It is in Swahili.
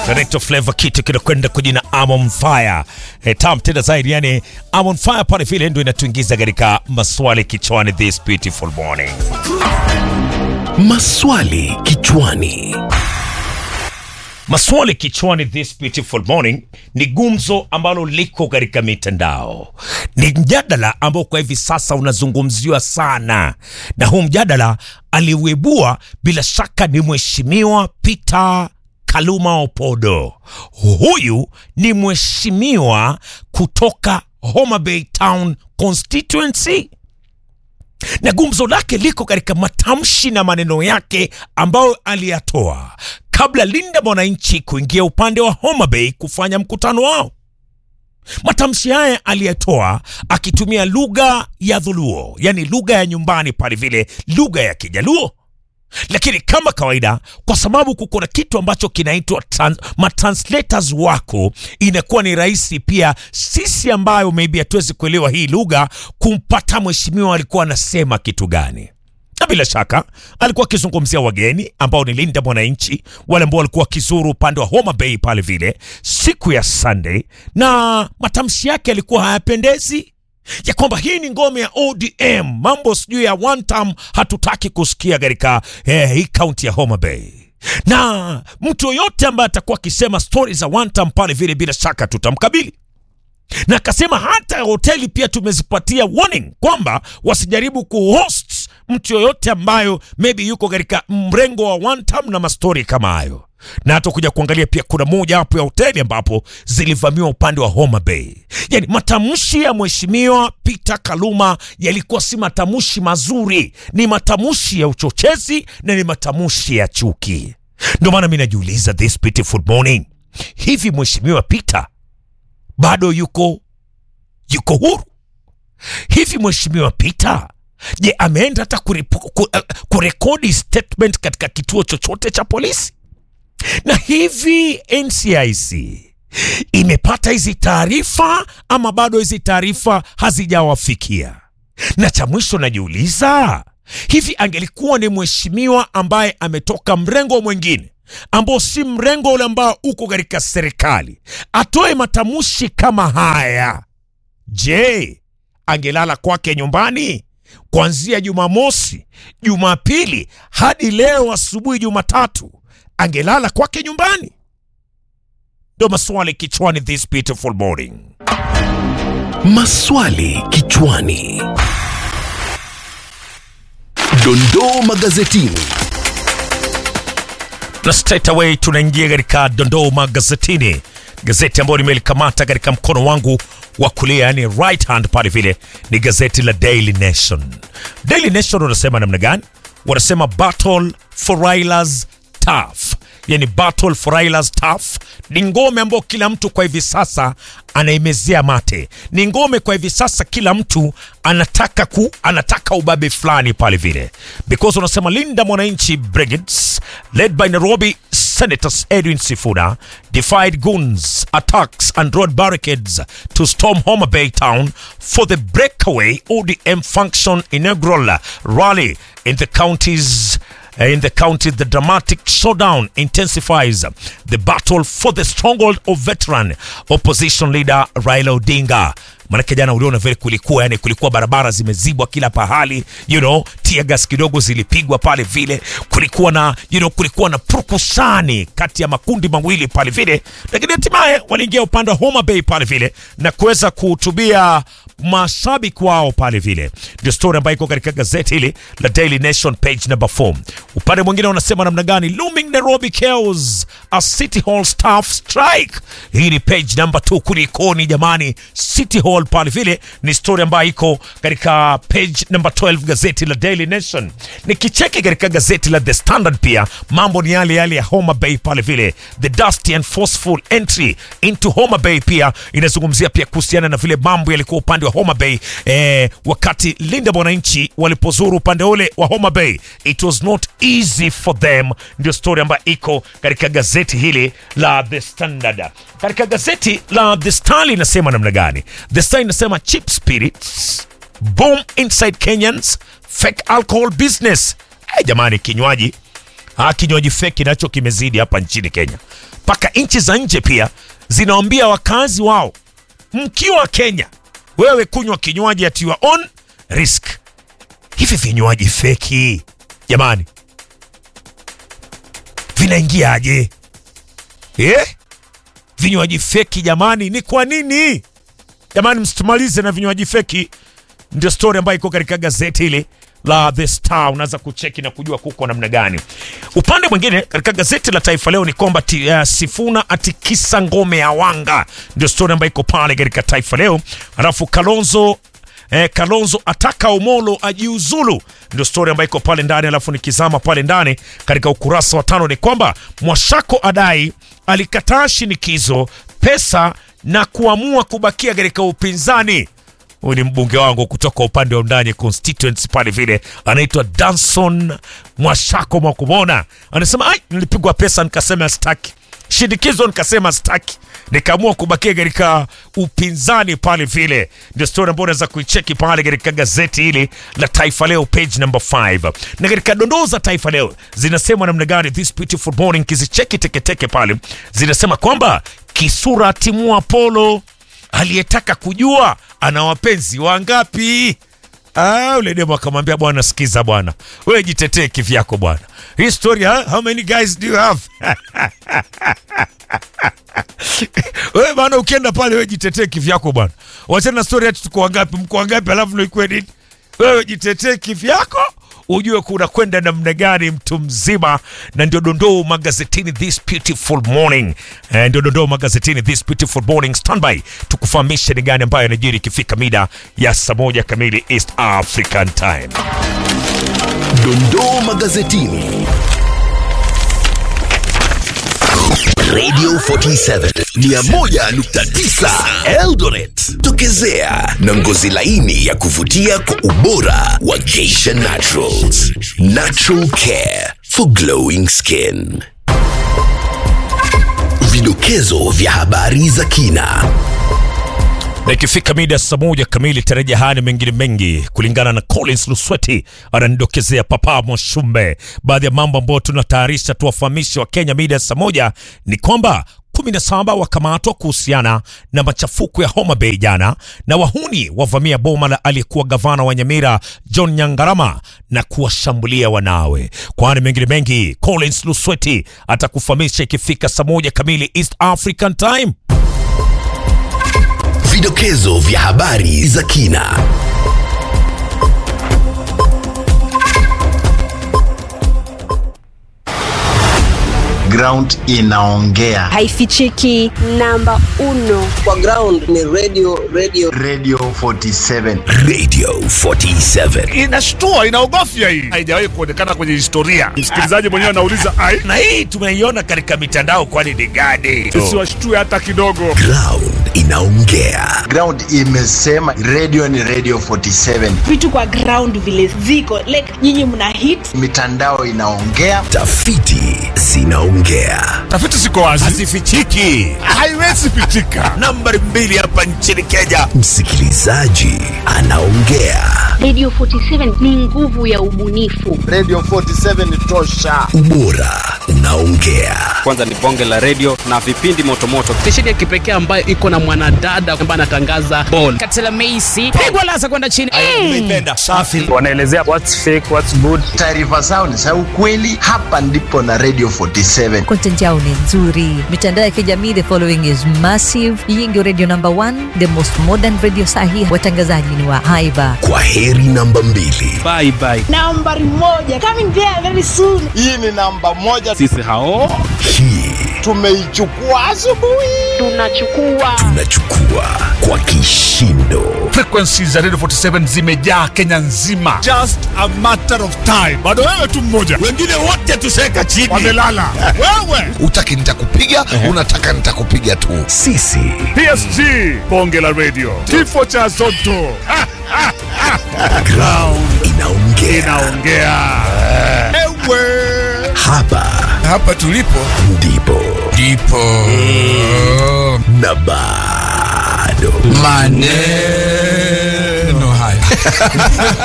Director Flavor kitu kinakwenda kwa jina I'm on fire. E, tam tena zaidi yani I'm on fire pale vile ndio inatuingiza katika maswali kichwani this beautiful morning. Maswali kichwani. Maswali kichwani this beautiful morning ni gumzo ambalo liko katika mitandao, ni mjadala ambao kwa hivi sasa unazungumziwa sana, na huu mjadala aliuibua bila shaka ni mheshimiwa Peter Kaluma Opodo. Huyu ni mheshimiwa kutoka Homa Bay Town constituency na gumzo lake liko katika matamshi na maneno yake ambayo aliyatoa kabla Linda Mwananchi kuingia upande wa Homa Bay kufanya mkutano wao. Matamshi haya aliyatoa akitumia lugha ya Dhuluo, yani lugha ya nyumbani pale vile, lugha ya Kijaluo. Lakini kama kawaida, kwa sababu kuko na kitu ambacho kinaitwa trans, matranslators wako, inakuwa ni rahisi pia sisi ambayo maybe hatuwezi kuelewa hii lugha kumpata mheshimiwa alikuwa anasema kitu gani na bila shaka alikuwa akizungumzia wageni ambao ni Linda Mwananchi, wale ambao walikuwa wakizuru upande wa Homa Bay pale vile siku ya Sunday, na matamshi yake yalikuwa hayapendezi ya kwamba hii ni ngome ya ODM, mambo sijui ya one term hatutaki kusikia katika eh, hii kaunti ya Homa Bay na mtu yoyote ambaye atakuwa akisema stori za one term pale vile, bila shaka tutamkabili na akasema hata hoteli pia tumezipatia warning kwamba wasijaribu kuhost mtu yoyote ambayo maybe yuko katika mrengo wa one term na mastori kama hayo. Na hata kuja kuangalia pia kuna moja hapo ya hoteli ambapo zilivamiwa upande wa Homa Bay. Yani matamshi ya mheshimiwa Peter Kaluma yalikuwa si matamshi mazuri, ni matamshi ya uchochezi na ni matamshi ya chuki. Ndio maana mi najiuliza this beautiful morning, hivi mheshimiwa Peter bado yuko yuko huru hivi? Mheshimiwa Peter, je, ameenda hata kuripo- ku- uh, kurekodi statement katika kituo chochote cha polisi? Na hivi NCIC imepata hizi taarifa ama bado hizi taarifa hazijawafikia? Na cha mwisho najiuliza, hivi angelikuwa ni mheshimiwa ambaye ametoka mrengo mwingine ambao si mrengo ule ambao uko katika serikali atoe matamshi kama haya, je, angelala kwake nyumbani kuanzia Jumamosi, Jumapili hadi leo asubuhi Jumatatu? Angelala kwake nyumbani? Ndio maswali kichwani this beautiful morning. Maswali kichwani. Dondoo magazetini. na straight away tunaingia katika dondoo magazetini, gazeti ambayo nimelikamata katika mkono wangu wa kulia, yani right hand pale vile, ni gazeti la Daily Nation. Daily Nation wanasema namna gani? Wanasema battle for Raila's tough, yani battle for Raila's tough ni ngome ambayo kila mtu kwa hivi sasa anaimezea mate. Ni ngome kwa hivi sasa kila mtu anataka ku anataka ubabe fulani pale vile, because wanasema Linda Mwananchi Brigades led by Nairobi Senators Edwin Sifuna defied goons, attacks and road barricades to storm Homa Bay town for the breakaway ODM function inaugural rally in the counties in the county, the dramatic showdown intensifies the battle for the stronghold of veteran opposition leader Raila Odinga. Manake jana uliona vile kulikuwa, yani kulikuwa barabara zimezibwa kila pahali, you know, tear gas kidogo zilipigwa pale vile, kulikuwa na you know, kulikuwa na purukushani kati ya makundi mawili pale vile, lakini hatimaye waliingia upande wa Homa Bay pale vile na kuweza kuhutubia mashabiki wao pale vile. Ndio story ambayo iko katika gazeti hili la Daily Nation page number 4. Upande mwingine unasema namna gani? Looming Nairobi chaos as City Hall staff strike. Hii ni page number 2. Kulikoni jamani? City Hall pale vile ni story ambayo iko katika page number 12 gazeti la Daily Nation. Nikicheki katika gazeti la The Standard pia mambo ni yale yale ya Homa Bay pale vile. The dusty and forceful entry into Homa Bay pia inazungumzia pia kuhusiana na vile mambo yalikuwa upande wa Homa Bay eh, wakati Linda Mwananchi walipozuru upande ule wa Homa Bay, it was not easy for them. Ndio story ambayo iko katika gazeti hili la The Standard. Katika gazeti la The Star inasema namna gani? The Star inasema cheap spirits boom inside Kenyans fake alcohol business. Hey, jamani, kinywaji Ah, kinywaji feki nacho kimezidi hapa nchini Kenya, mpaka nchi za nje pia zinawaambia wakazi wao, mkiwa Kenya, wewe kunywa kinywaji at your own risk. Hivi vinywaji feki jamani, vinaingiaje eh? Vinywaji feki jamani, ni kwa nini jamani? Msitumalize na vinywaji feki. Ndio story ambayo iko katika gazeti hili la The Star, unaweza kucheki na kujua kuko namna gani. Upande mwingine katika gazeti la Taifa Leo ni kwamba ti- uh, Sifuna atikisa ngome ya Wanga, ndio story ambayo iko pale katika Taifa Leo. Alafu Kalonzo Eh, Kalonzo ataka Omolo ajiuzulu, ndio story ambayo iko pale ndani. Alafu nikizama pale ndani katika ukurasa wa tano ni kwamba Mwashako adai alikataa shinikizo, pesa na kuamua kubakia katika upinzani. Huyu ni mbunge wangu kutoka upande wa ndani constituency pale vile, anaitwa Danson Mwashako Mwakumona, anasema ai, nilipigwa pesa nikasema staki shinikizo nikasema staki, nikaamua kubakia katika upinzani pale vile. Ndio story ambayo unaweza kuicheki pale katika gazeti hili la Taifa Leo page number 5, na katika dondoo za Taifa Leo zinasema namna gani this beautiful morning, kizicheki teketeke pale zinasema kwamba Kisura timua Polo aliyetaka kujua ana wapenzi wangapi. Ah, ule demo akamwambia bwana, sikiza bwana, wewe jitetee kivyako bwana. Hii story ha? how many guys do you have? wewe bwana, ukienda pale wewe jitetee kivyako bwana, wachana na story ati tuko wangapi, mko wangapi, alafu ndio ikuwe nini? Wewe jitetee kivyako ujue kuna kwenda namna gani mtu mzima, na ndio dondoo magazetini this beautiful morning. Eh, ndio dondoo magazetini this beautiful morning. Standby tukufahamishe ni gani ambayo yanajiri ikifika mida ya saa moja kamili East African Time. Dondoo magazetini. Radio 47 101.9 Eldoret. Tokezea na ngozi laini ya kuvutia kwa ubora wa Geisha Naturals. Natural care for glowing skin. Vidokezo vya habari za kina. na ikifika mida ya saa moja kamili tarajia haya na mengine mengi kulingana na Collins Lusweti ananidokezea papa Mwashumbe. Baadhi ya mambo ambayo tunatayarisha tuwafahamishe wa Kenya mida ya saa moja ni kwamba 17 wakamatwa kuhusiana na machafuko ya Homa Bay jana, na wahuni wavamia boma la aliyekuwa gavana wa Nyamira John Nyangarama na kuwashambulia wanawe. Kwani mengine mengi, Collins Lusweti atakufahamisha ikifika saa moja kamili East African Time. Vidokezo vya habari za kina. ground inaongea haifichiki namba uno kwa ground ni radio radio radio 47 Radio 47. inashtua inaogofya hii haijawahi kuonekana kwenye historia msikilizaji mwenyewe anauliza ai na hii tumeiona katika mitandao, kwani ni gani? tusiwashtue hata kidogo Ground inaongea. ground imesema radio ni radio 47 vitu kwa ground vile ziko like nyinyi mna hit mitandao inaongea Tafiti zinaongea. tafiti ziko wazi Hazifichiki. haiwezi pitika Nambari mbili hapa nchini Kenya. Msikilizaji anaongea. Radio 47 ni nguvu ya ubunifu. radio 47 tosha Ubora unaongea. kwanza ni bonge la redio na vipindi motomoto stesheni ya kipekee ambayo iko na mwanadada ambaye anatangaza bol katela meisi pigwa lasa kwenda chini Nimeipenda. Safi. wanaelezea what's fake what's good taarifa zao ni za ukweli hapa ndipo na radio 47 content yao ni nzuri mitandao ya kijamii the following is massive hii ndio radio number one the most modern radio sahi watangazaji ni wa haiba Kwa heri namba mbili. bye bye nambari moja coming there very soon hii ni namba moja sisi hao Hii tumeichukua asubuhi Tunachukua tunachukua kwa kishindo. frequency za radio 47 zimejaa kenya nzima just a matter of time bado wewe tu mmoja Wengine wote tuseka chini. wamelala wewe utaki nitakupiga unataka nitakupiga tu Sisi psg bonge la radio kifo cha zoto Ha, ha, ha. ground inaongea. inaongea ewe Hapa hapa tulipo ndipo ndipo na bado maneno haya